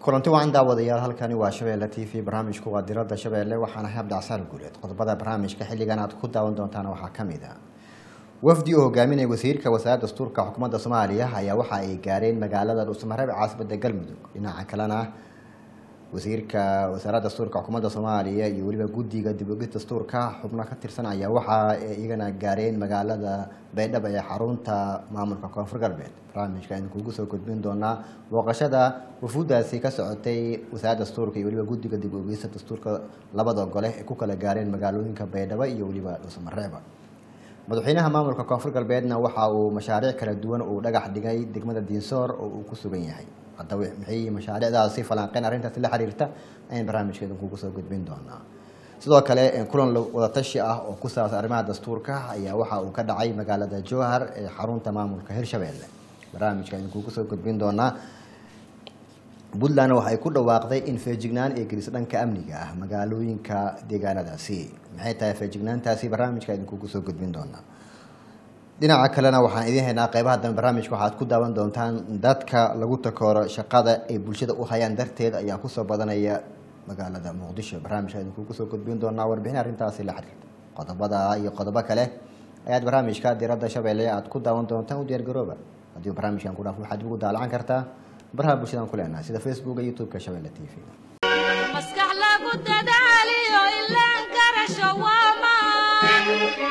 kulanti wacan daawadayaal halkani waa shabeelle t v barnaamijku waa diradda shabeelle waxaana habdhacsaal guuleed qodobada barnaamijka xilligan aad ku daawan doontaan waxaa ka mid a wafdi oo hogaaminaya wasiirka wasaaradda dastuurka xukuumadda soomaaliya ayaa waxa ay gaareen magaalada dhuusamareeb caasimada galmudug dhinaca kalena wasiirka wasaaradda dastuurka xukuumadda soomaaliya iyo weliba guddiga dib ogis dastuurka xubno ka tirsan ayaa waxa ay iyagana gaareen magaalada baydhabo ee xarunta maamulka koonfur galbeed barnaamijka aynu kugu soo gudbin doonaa booqashada wafuudaasi ka socotay wasaaradda dastuurka iyo weliba guddiga dib ogista dastuurka labada gole ee ku kala gaareen magaalooyinka baydhabo iyo weliba dhuusamareeba madaxweynaha maamulka koonfur galbeedna waxa uu mashaariic kala duwan uu dhagax dhigay degmada diinsoor oo uu ku sugan yahay haddaba maxay mashaariicdaasi falanqeyn arrintaasi la xiriirta ayaan barnaamijkeedan kugu soo gudbin doonaa sidoo kale kulan wadatashi ah oo ku saabsan arrimaha dastuurka ayaa waxa uu ka dhacay magaalada jowhar ee xarunta maamulka hirshabeelle barnaamijka ayaan kugu soo gudbin doonaa puntland waxay ku dhawaaqday in feejignaan ee gelis dhanka amniga ah magaalooyinka deegaanadaasi maxay tahay feejignaantaasi barnaamijka idinkugu soo gudbin doonaa dhinaca kalena waxaan idiin haynaa qeybaha dambe barnaamijka waxaad ku daawan doontaan dadka lagu takooro shaqada ay bulshada u hayaan darteed ayaa kusoo badanaya magaalada muqdisho barnaamijka idinkugu soo gudbin doonaa warbixin arrintaasi la xiriirta qodobada iyo qodobo kale ayaad barnaamijka diradda shabeelle aad ku daawan doontaan u diyaargarooba haddii barnaamijkan ku dhaaf waxaad ugu daalacan kartaa baraha bulshadaan ku leenahay sida facebooka youtube-ka shabeelle t v maskax lagu dadaaliyo ilaan garasho waamaan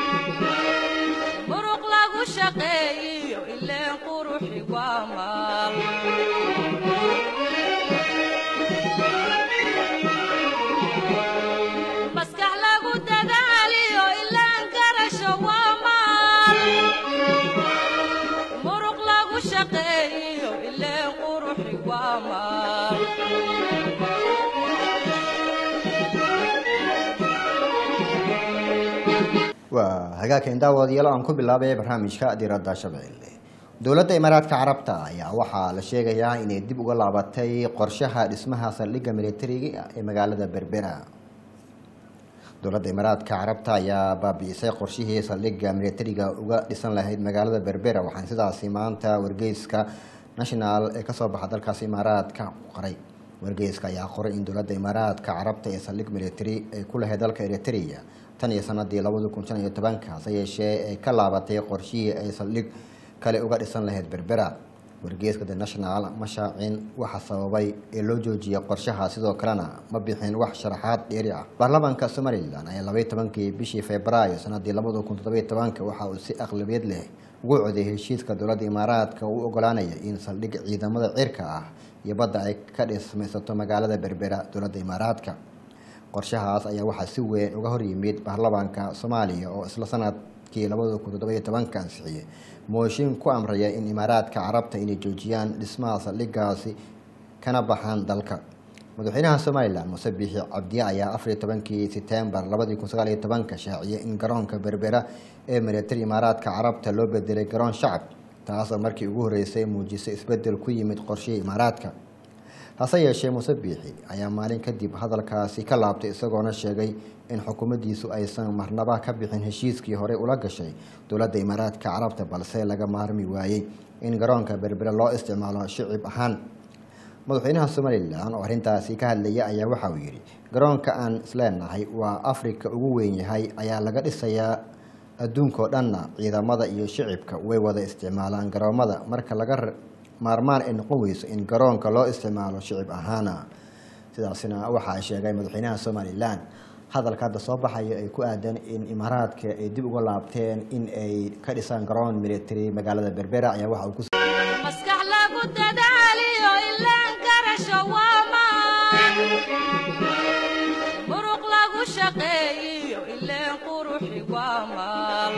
muruq lagu shaqeeyiyo ileen quruxi waamaan maskax lagu dadaaliyo ilaan garasho waamaan muruq lagu shaqeeyiyo ileen quruxi waamaan waa hagaagkan daawadayaal aan ku bilaabay barnaamijka diradda shabeelle dowladda imaaraadka carabta ayaa waxaa la sheegayaa inay dib uga laabatay qorshaha dhismaha saldhigga militariga ee magaalada berbera dowladda imaaraadka carabta ayaa baabi'isay qorshihii saldhigga militariga uga dhisan lahayd magaalada berbera waxaana sidaasi maanta wargeyska national ee kasoo baxa dalkaasi imaaraadka qoray wargeyska ayaa qoray in dowladda imaaraadka carabta ee saldhig military ay ku lahayd dalka eritrea tan iyo sanadii labadi kun shan iyo tobanka hase yeeshee ay ka laabatay qorshihii ay saldhig kale uga dhisan lahayd berbera wargeeska the national ma shaacin waxa sababay ee loo joojiyay qorshaha sidoo kalena ma bixin wax sharaxaad dheeri ah baarlamaanka somalilan ayaa labaiy tobankii bishii februaayo sanadii labada kun toddobiyo tobanka waxa uu si aqlabiyad leh ugu codeeyay heshiiska dowladda imaaraadka uu ogolaanaya in saldhig ciidamada cirka ah iyo badda ay ka dhismaysato magaalada berbera dowladda imaaraadka qorshahaas ayaa waxaa si weyn uga hor yimid baarlamaanka soomaaliya oo isla sanadkii labada kun toddobiyo tobanka ansixiyey mooshin ku amraya in imaaraadka carabta inay joojiyaan dhismaha saldhigaasi kana baxaan dalka madaxweynaha somalilan muse biixi cabdiye ayaa afariyo tobankii setembar labadii kun sagaal iyo tobanka shaaciyay in garoonka berbera ee militari imaaraadka carabta loo bedelay garoon shacab taasoo markii ugu horreysay muujisay isbedel ku yimid qorshihii imaaraadka hase yeeshee muse biixi ayaa maalin kadib hadalkaasi ka laabtay isagoona sheegay in xukuumaddiisu aysan marnaba ka bixin heshiiskii horey ula gashay dowladda imaaraadka carabta balse laga maarmi waayey in garoonka berbere loo isticmaalo shicib ahaan madaxweynaha somalilan oo arrintaasi ka hadlaya ayaa waxa uu yidhi garoonka aan isleenahay waa afrika ugu weyn yahay ayaa laga dhisayaa adduunkao dhanna ciidamada iyo shicibka way wada isticmaalaan garoomada marka laga maarmaan ay noqon weyso in garoonka loo isticmaalo shicib ahaana sidaasina waxaa sheegay madaxweynaha somalilan hadalka hadda soo baxaya ay ku aadan in imaaraadka ay dib uga laabteen in ay ka dhisaan garoon military magaalada berbera ayaa waxa uu ku maskax lagu dadaaliyo ilaan garasho waamaan muruq lagu shaqeeyiyo ileen quruxi waamaan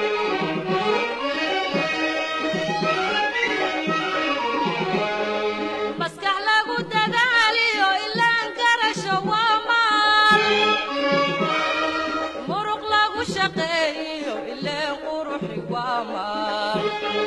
maskax lagu dadaaliyo ilaan garasho waamaan muruq lagu shaqeeyiyo ileen quruxi waamaan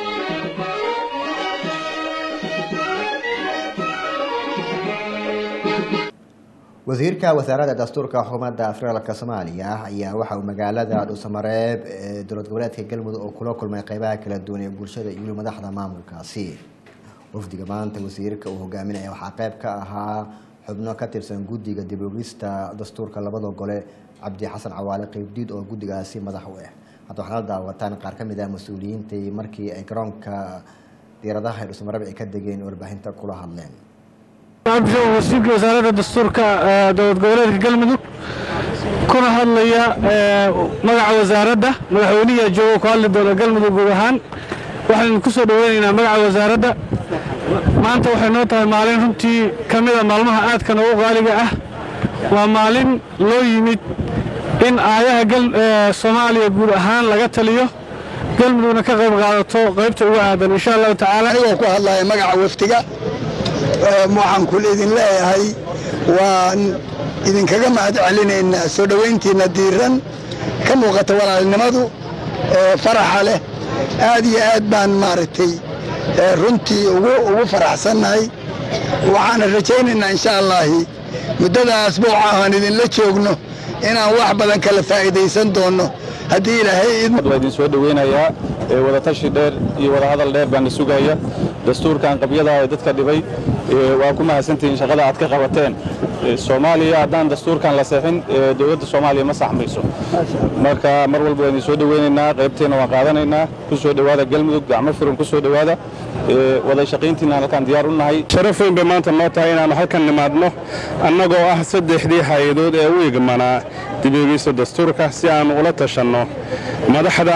wasiirka wasaaradda dastuurka xukuumadda federaalk soomaaliya ayaa waxa uu magaalada dhuusamareeb ee dowlad goboleedka galmudug oo kula kulmay qeybaha kala duwan ee bulshada iyo weli madaxda maamulkaasi wafdiga maanta wasiirka uu hogaaminaya waxaa qayb ka ahaa xubno ka tirsan guddiga dibogista dastuurka labada gole cabdi xasan cawaale qeybdiid oo guddigaasi madax u ah hadda waxaana la daawataan qaar ka mid ah mas-uuliyiintii markii ay garoonka diiradaha dhusmarab ay ka degeen warbaahinta kula hadleen wasiirka wasaaradda dastuurka dowlad goboleedka galmudug kuna hadlaya magaca wasaaradda madaxweynihi jooga ku hadli doona galmudug guud ahaan waxaynu ku soo dhoweynaynaa magaca wasaaradda maanta waxay noo tahay maalin runtii ka mida maalmaha aadka noogu qaaliga ah waa maalin loo yimid in aayaha soomaaliya guud ahaan laga taliyo galmudugna ka qayb qaadato qaybta ugu aadan insha allahu tacaala anigoo ku hadlaya magaca wafdiga waxaan kul idin leeyahay waan idinkaga mahad celinaynaa soo dhowayntiinna diiran ka muuqata walaalnimadu faraxa leh aad iyo aad baan maaragtay runtii ugu faraxsannahay waxaana rajaynaynaa insha allaahi muddada asbuuca aan idinla joogno inaan wax badan kala faa'iidaysan doonno haddii ilaahay waa idin soo dhoweynayaa wadatashi dheer iyo wadahadal dheer baana sugaya dastuurkan qabyadaa ee dadka dhibay waa ku mahadsantihiin shaqada aad ka qabateen soomaaliya haddaan dastuurkan la seexin dowladda soomaaliya ma saxmayso marka mar walba waa idin soo dhoweynaynaa qaybteenna waan qaadanaynaa ku soo dhowaada galmudug gacmo furan ku soo dhowaada wada shaqayntiinaan halkaan diyaar u nahay sharaf weyn bay maanta noo tahay inaannu halkan nimaadno annagoo ah saddexdii hay-adood ee u igmanaa dibeegeysta dastuurka si aannu ula tashanno madaxda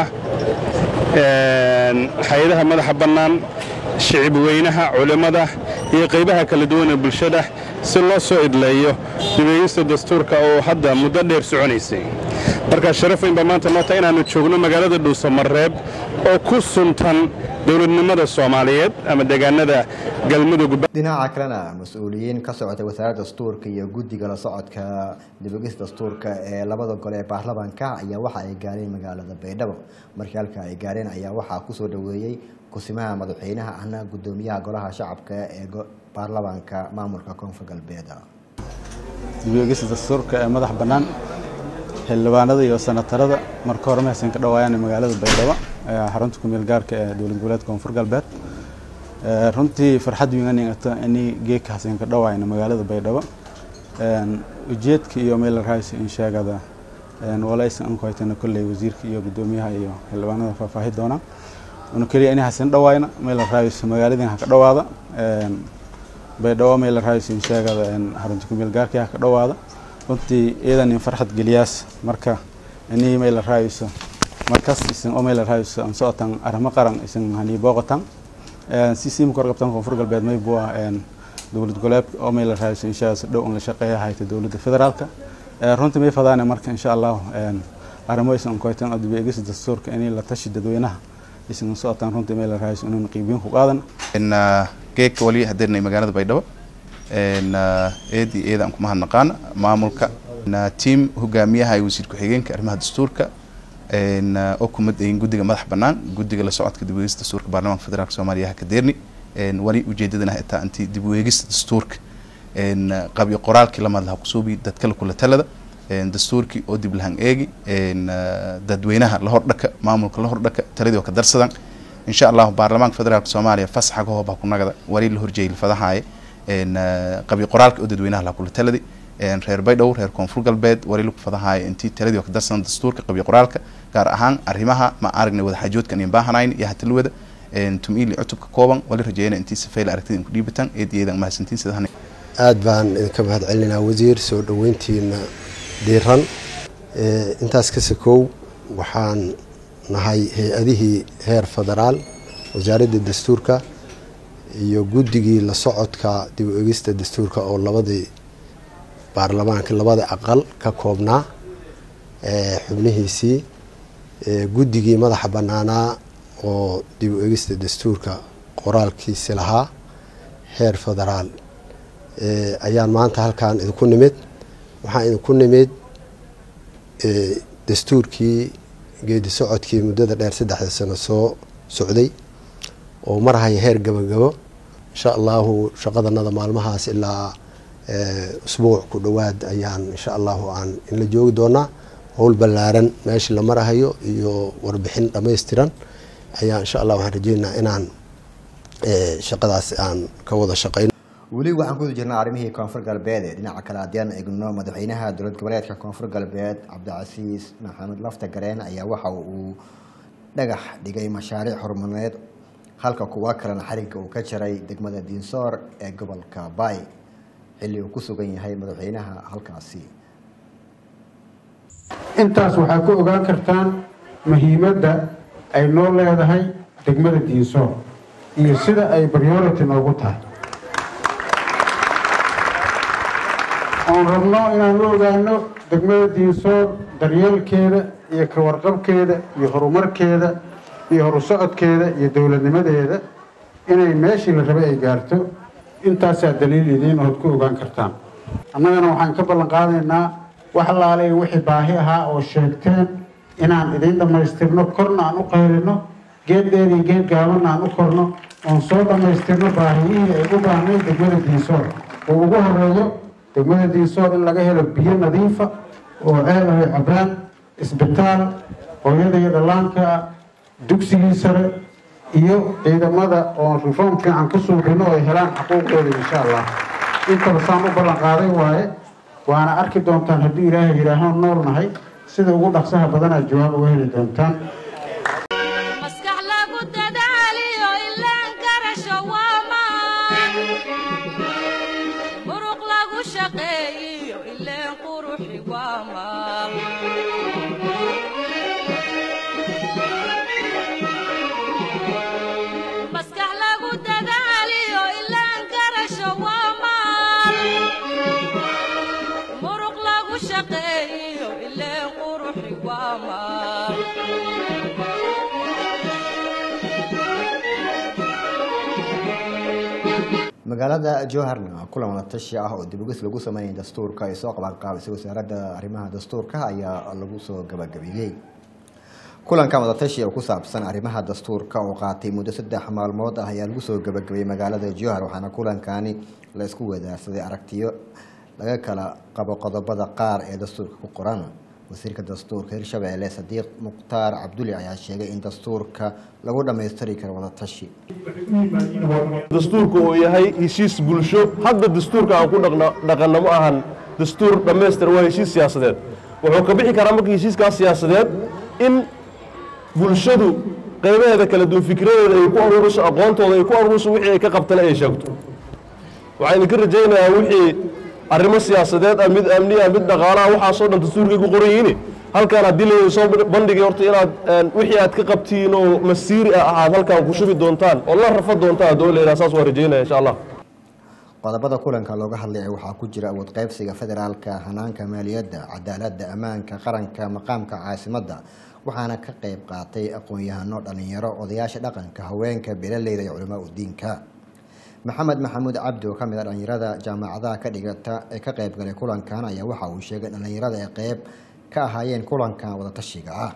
hay-adaha madaxa bannaan shicib weynaha culimmada iyo qaybaha kala duwan ee bulshada si loo soo idleeyo dibeegeysta dastuurka oo hadda muddo dheer soconaysay markaa sharaf weyn baa maanta noo tahay inaannu joogno magaalada dhuusamareeb oo ku suntan dowladnimada soomaaliyeed ama deegaanada galmudug dhinaca kalena mas-uuliyiin ka socotay wasaaradda dastuurka iyo guddiga la socodka dibogis dastuurka ee labada gole ee baarlamaanka ayaa waxa ay gaareen magaalada baydhabo markii halka ay gaareen ayaa waxaa kusoo dhoweeyey kusimaha madaxweynaha ahna gudoomiyaha golaha shacabka ee baarlamaanka maamulka koonfur galbeed dibogista dastuurka ee madax bannaan xildhibaanada iyo senatarada marka hore mahaysan ka dhawaayaan magaalada baydhabo xarunta kumeel gaarka ee dowlad goboleedka koonfur galbeed runtii farxad wiinanigata ini geedka hasan ka dhawaayna magaalada baydhabo ujeedka iyo meel raaysi in sheegada walaysan an ku haytana kolley wasiirka iyo gudoomiyaha iyo xildhibaanada faahfaahi doona una keliya ini hasan dhawaayna meel raaysi magaaladin ha ka dhawaada baydhabo meel raaysi in sheegada xarunta kumeel gaarka ha ka dhawaada runtii iyadan in farxad geliyaas marka ini meel raayso markas isan oo meel raayso aan socotan arrimo qaran isan hani booqatan si siima kor qabtan koonfur galbeed may bua dowlad goleedka oo meel raayso insha si dhow in la shaqeeya hayta dowladda federaalka runtii may fadaana marka insha allah arrimo isan koytan oo dib eegis dastuurka in la tashi dadweynaha isan socotan runtii meel raayso inuu qiibiin ku qaadan geedka wali hadeernay magaalada baydhabo eedi eeda aan ku mahadnaqaana maamulka tiam hogaamiyaha iyo wasiir ku-xigeenka arrimaha dastuurka oo kumadayin guddiga madax bannaan guddiga la socodka dib ueegista dastuurka baarlamaanka federaalk soomaaliya ha ka deerni wali ujeedadana xitaa intii dib u eegista dastuurka qabyo qoraalkii lamad laha kusuubi dadkala kula talada dastuurkii oo dib lahan eegi dadweynaha la hordhaka maamulka la hordhaka taladii oo ka darsadan insha allahu baarlamaanka federaalk soomaaliya fasaxa ka hooba kunagada wali la horjeeyay lafadahaye qabyo qoraalka oo dadweynaha la kula taladi reer baydhow reer koonfur galbeed wali lagu fadahayo intii taladii oo ka darsan dastuurka qabyo qoraalka gaar ahaan arrimaha ma aragnay wadaxaajoodkan in baahanayn iyo hatalwada tum-iili cutubka kooban wali rajeeyana intii safayla aragtida in ku dhiibataan eed iyadan mahadsantiin sidahan aad baan idinka mahad celinaa wasiir soo dhoweyntiina diiran intaas ka sakow waxaan nahay hay-adihii heer federaal wasaaradda dastuurka iyo guddigii la socodka dib u egista dastuurka oo labadii baarlamaanka labada aqal ka koobnaa xubnihiisii guddigii madaxa bannaanaa oo dib u egista dastuurka qoraalkiisi lahaa heer federaal ayaan maanta halkan idinku nimid waxaan idinku nimid dastuurkii geedi socodkii muddada dheer saddexda sano soo socday oo marhaya heer gabagabo insha allahu shaqadanada maalmahaas ilaa usbuuc ku dhowaad ayaan insha allahu aan inla joogi doonaa howl ballaaran meeshii la marahayo iyo warbixin dhammaystiran ayaa insha allah waxaan rajeynayaa inaan ee, shaqadaas aan ka wada shaqayno weli waxaan ku jirnaa arrimihii koonfur galbeed ee dhinaca kale haddii aan eegno madaxweynaha dowlad goboleedka koonfur galbeed cabdicasiis maxamed lafta gareen ayaa waxa uu dhagax dhigay mashaariic horumareed halka kuwa kalena xarigga uu ka jaray degmada diinsoor ee gobolka baay xilli uu ku sugan yahay madaxweynaha halkaasi intaas waxaa ku ogaan kartaan muhiimadda ay noo leedahay degmada diinsoor iyo sida ay priority noogu tahay oon rabno inaan u ogaano degmada diinsoor daryeelkeeda iyo ka warqabkeeda iyo horumarkeeda iyo horusocodkeeda iyo dowladnimadeeda inay meeshii la rabay ay gaarto intaasaa daliil idiin ood ku ogaan kartaan annagana waxaan ka ballan qaadaynaa wax laalay wixii baahi ahaa oo sheegteen inaan idiin dhammaystirno korna aan u qaylino geed dheer iyo geed gaabanna aan u korno oon soo dhammaystirno baahiyihii ay u baahnay degmada diinsoor oo ugu horeeyo degmada diinsoor in laga helo biyo nadiifa oo ceel ay cabaan isbitaal hooyada iyo dhallaanka dugsigii sare iyo ciidamada oo reform fiican ku suubino oo ay helaan xuquuqdooda insha allah intaba saan u ballan qaaday waaye waana arki doontaan haddii ilaahay yidhaaho nool nahay sida ugu dhaqsaha badanaad jawaab uga heli doontaan maskax lagu dadaaliyo ilaan garasho waa maan muruq lagu shaqeeyiyo ileen quruxi waa maal maskax lagu dadaaliyo ilaan garasho waa maal muruq lagu shaqeeyiyo ileen quruxi waa maal magaalada jowharna kulan wada tashi ah oo dibugis lagu sameeyay dastuurka ay soo qabanqaabisay wasaaradda arrimaha dastuurka ayaa lagu soo gabagabeeyey kulankan wada tashi oo ku saabsan arrimaha dastuurka oo qaatay muddo saddex maalmood ah ayaa lagu soo gabagabeeyey magaalada jowhar waxaana kulankani la isku wadaarsaday aragtiyo laga kala qabo qodobada qaar ee dastuurka ku qoran wasiirka dastuurka hirshabeelle sadiiq mukhtaar cabduli ayaa sheegay in dastuurka lagu dhammaystiri karo wada tashi dastuurku uu yahay heshiis bulsho hadda dastuurka aan ku dhaqno- dhaqanno ma ahan dastuur dhammaystir waa heshiis siyaasadeed wuxuu ka bixi karaa marka heshiiskaas siyaasadeed in bulshadu qaybaheeda kala duwan fikradeeda ay ku aruuriso aqoontooda ay ku aruuriso wixii ay ka qabtana ay sheegto waxaan idinka rajaynayaa wixii arrimo siyaasadeed ah mid amni ah mid dhaqaalaha waxaasoo dhan dastuurkay ku qoran yihiin halkaan haddii la soo bandhigay horta inaad een, wixii aad ka qabtiin oo masiiri ah aad halkaan ku shubi doontaan oo la rafa doontaan haddoo la yidhaha saas waa rajaynaya insha allah qodobada kulanka looga hadlaya waxaa ku jira awood qaybsiga federaalka hanaanka maaliyadda cadaaladda ammaanka qaranka maqaamka caasimadda waxaana ka qayb qaatay aqoon-yahano dhalinyaro odayaasha dhaqanka haweenka beeraleyda iyo culamaa udiinka maxamed maxamuud cabdi oo kamid a dhalinyarada jaamacadaha ka dhigata ee ka qayb galay kulankan ayaa waxa uu sheegay in dhalinyarada ay qayb ka ahaayeen kulankan wadatashiga ah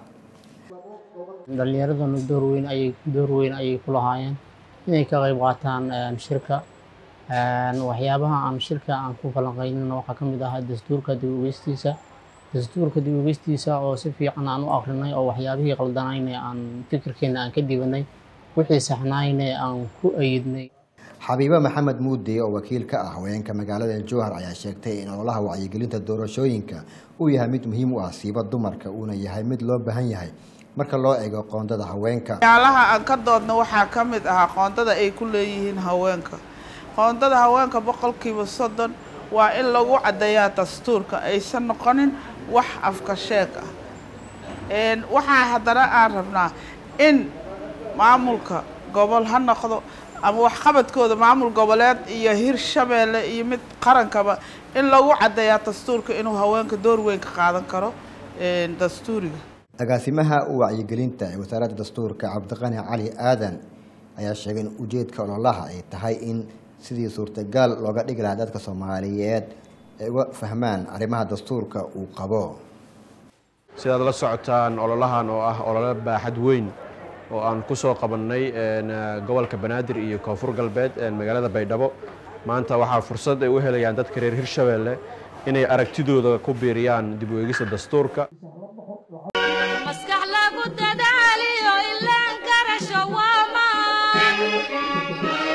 dhalinyaraduna door weyn ayay door weyn ayay ku lahaayeen inay ka qayb qaataan een, shirka Een, waxyaabaha aan shirka aan ku falanqeynina waxaa ka mid ahaa dastuurka dib u eegstiisa dastuurka dib u eegstiisa oo si fiican aan u akrinay oo waxyaabihii qaldanayna aan fikirkeena aan ka dibanay wixii saxnayna aan ku ayidnay xabiibe maxamed muudi oo wakiil ka ah haweenka magaalada jowhar ayaa sheegtay in ololaha wacyigelinta doorashooyinka uu yahay mid muhiim u ah siiba dumarka uuna yahay mid loo baahan yahay marka loo eego qoondada haweenka waxyaalaha aan ka doodno waxaa ka mid ahaa qoondada ay ku leeyihiin haweenka qoondada haweenka boqolkiiba soddon waa in lagu caddeeyaa dastuurka aysan noqonin wax afka sheeg ah Een, waxaa haddana aan rabnaa in maamulka gobol ha noqdo ama waxqabadkooda maamul goboleed iyo hirshabeelle iyo mid qarankaba in lagu caddeeyaa dastuurka inuu haweenka door weyn ka qaadan karo een, dastuuriga agaasimaha wacyigelinta ee wasaaradda dastuurka cabdiqani cali aadan ayaa sheegay in ujeedka ololaha ay tahay in sidii suurtagal looga dhigi lahaa dadka soomaaliyeed ay uga fahmaan arrimaha dastuurka uu qabo sidaad la socotaan ololahan oo ah olole baaxad weyn oo aan ku soo qabannay een, eh, gobolka banaadir iyo koonfur galbeed een, magaalada baydhabo maanta waxaa fursad ay u helayaan dadka reer hirshabeelle inay aragtidooda ku biiriyaan dib u eegista dastuurka maskax lagu dadaaliyo ilaan garasho waa maan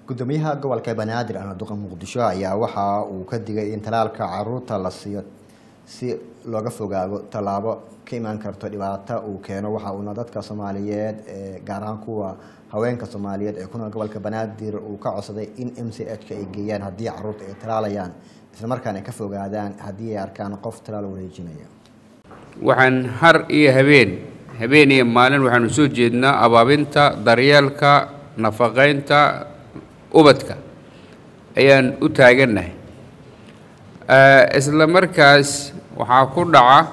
gudoomiyaha gobolka banaadir ahna duqa muqdisho ayaa waxa uu ka digay in talaalka caruurta la siiyo si looga fogaado tallaabo ka imaan karto dhibaato uu keeno waxa uuna dadka soomaaliyeed ee gaar ahaan kuwa haweenka soomaaliyeed ee ku nool gobolka banaadir uu ka codsaday in m c h ka ay geeyaan haddii caruurta ay talaalayaan islamarkaana ay ka fogaadaan haddii ay arkaan qof talaal wareejinaya waxaan har iyo habeen habeen iyo maalin waxaanu soo jeednaa abaabinta daryeelka nafaqaynta ubadka ayaan u taagannahay isla markaas waxaa ku dhaca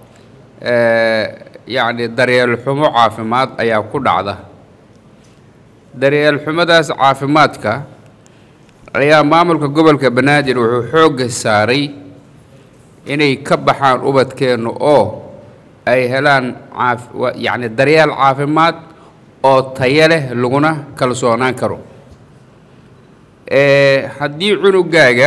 yacni daryeel xumo caafimaad ayaa ku dhacda daryeel xumadaas caafimaadka ayaa maamulka gobolka banaadir wuxuu xoogga saaray inay ka baxaan ubadkeenna oo ay helaan caaf yacni daryeel caafimaad oo tayo leh laguna kalsoonaan karo haddii cunugaaga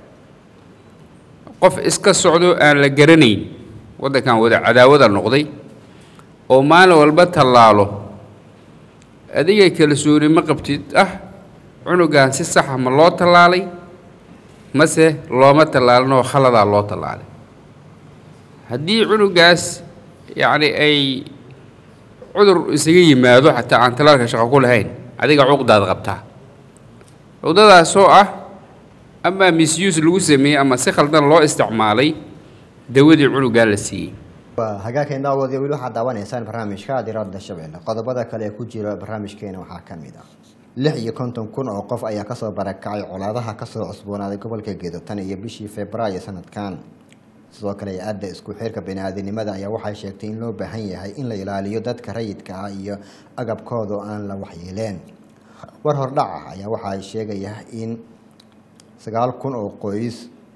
qof iska socdo aan la garanayn waddankan wada cadaawada noqday oo maalin walba tallaalo adiga kalsooni ma qabtid ah cunugan si saxa ma loo tallaalay mase looma tallaalin oo khaladaa loo tallaalay haddii cunugaas yacni ay cudur isaga yimaado xataa aan tallaalka shaqo ku lahayn adiga cuqdaad qabtaa cuqdadaas oo ah ama misuse lagu sameeyey ama si khaldan loo isticmaalay dawadii cunugaa la siiyey waa hagaagkeen daawad weli waxaad daawanaysaan barnaamijka diradda shabeelle qodobada kale ee ku jira barnaamijkeena waxaa ka mid ah lix iyo konton kun oo qof ayaa kasoo barakacay colaadaha kasoo cusboonaaday gobolka gedo tan iyo bishii februaayo sanadkan sidoo kale hay-adda isku xirka bani-aadinimada ayaa waxay sheegtay in loo baahan yahay in la ilaaliyo dadka rayidka ah iyo agabkooda oo aan la waxyeeleen war hordhac ah ayaa waxa ay sheegaya in sagaal kun oo qoys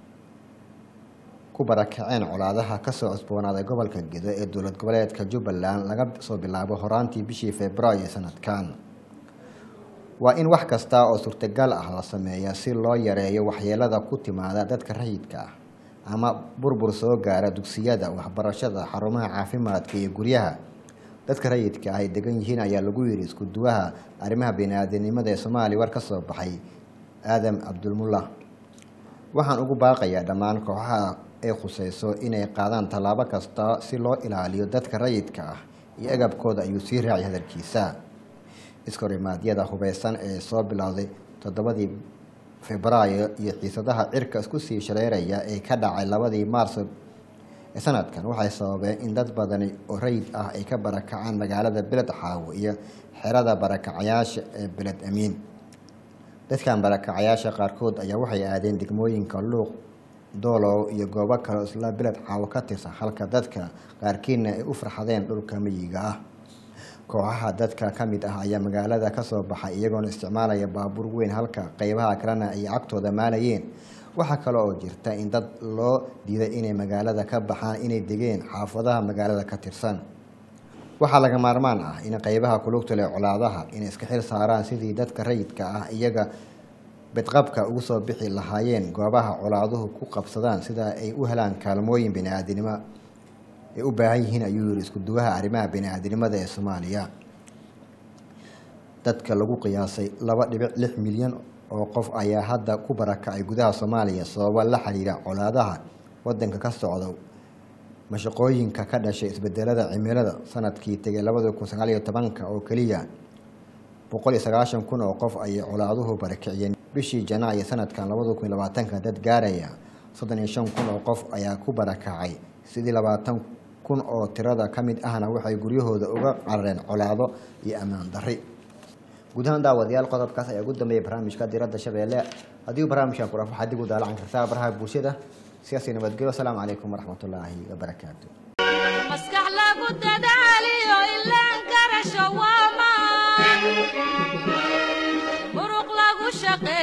ku barakaceen colaadaha kasoo cusboonaaday gobolka gedo ee dowlad goboleedka jubbaland laga soo bilaabo horaantii bishii februaayo sanadkan waa in wax kasta oo suurtagal ah la sameeya si loo yareeyo waxyeelada ku timaada dadka rayidka ah ama burbur soo gaara dugsiyada waxbarashada xarumaha caafimaadka iyo guryaha dadka rayidka ah ay degan yihiin ayaa lagu yidhi isku duwaha arrimaha bini-aadinimada ee soomaaliya war ka soo baxay aadam cabdulmullah waxaan ugu baaqayaa dhammaan kooxaha ay khuseyso inay qaadaan tallaabo kasta si loo ilaaliyo dadka rayidka ah iyo agabkooda ayuu sii raacay hadalkiisa iskorimaadyada hubeysan ee soo bilowday toddobadii febraayo iyo xiisadaha cirka isku sii shareeraya ee ka dhacay labadii maarso ee sanadkan waxay sababeen in dad badani oo rayid ah ay ka barakacaan magaalada beled xaawo iyo xerada barakacayaasha ee beled amiin dadkan barakacayaasha qaarkood ayaa waxay aadeen degmooyinka luuq doolow iyo goobo kale oo isla beled xaawo ka tirsan halka dadka qaarkiina ay u farxadeen dhulka miyiga ah kooxaha dadka ka mid ah ayaa magaalada kasoo baxay iyagoona isticmaalaya baabuur weyn halka qeybaha kalena ay cagtooda maalayeen waxaa kale oo jirta in dad loo diiday inay magaalada ka baxaan inay degeen xaafadaha magaalada ka tirsan waxaa laga maarmaan ah in qeybaha kulugta leh colaadaha inay iska xil saaraan sidii dadka rayidka ah iyaga bedqabka ugu soo bixi lahaayeen goobaha colaaduhu ku qabsadaan sida ay u helaan kaalmooyin bini-aadinimo ay u baahan yihiin ayuu yiri isku duwaha arrimaha bini-aadinimada ee soomaaliya dadka lagu qiyaasay laba dhibic lix milyan oo qof ayaa hadda ku barakacay gudaha soomaaliya sababo la xiriira colaadaha wadanka ka socda mashaqooyinka ka dhashay isbedelada cimilada sanadkii tegay labada kun sagaal iyo tobanka oo keliya boqol iyo sagaashan kun oo qof ayay colaaduhu barakiciyeen bishii janaayo sanadkan labada kun iyo labaatanka dad gaaraya soddon iyo shan kun oo qof ayaa ku barakacay sidii labaatan kun oo tirada ka mid ahna waxay guryahooda uga carareen colaado iyo ammaan darri guud ahaan daawadayaal qodobkaas ayaa ugu dambeeyay barnaamijka diradda shabeelle haddii barnaamijkan ku raf waxaad dib u daalacan kartaa baraha bulshada siyaasi nabadgelyo asalaamu calaykum waraxmatullaahi wabarakaatu maskax lagu dadaaliyo ilaan karasho waa maan muruq lagu shaqe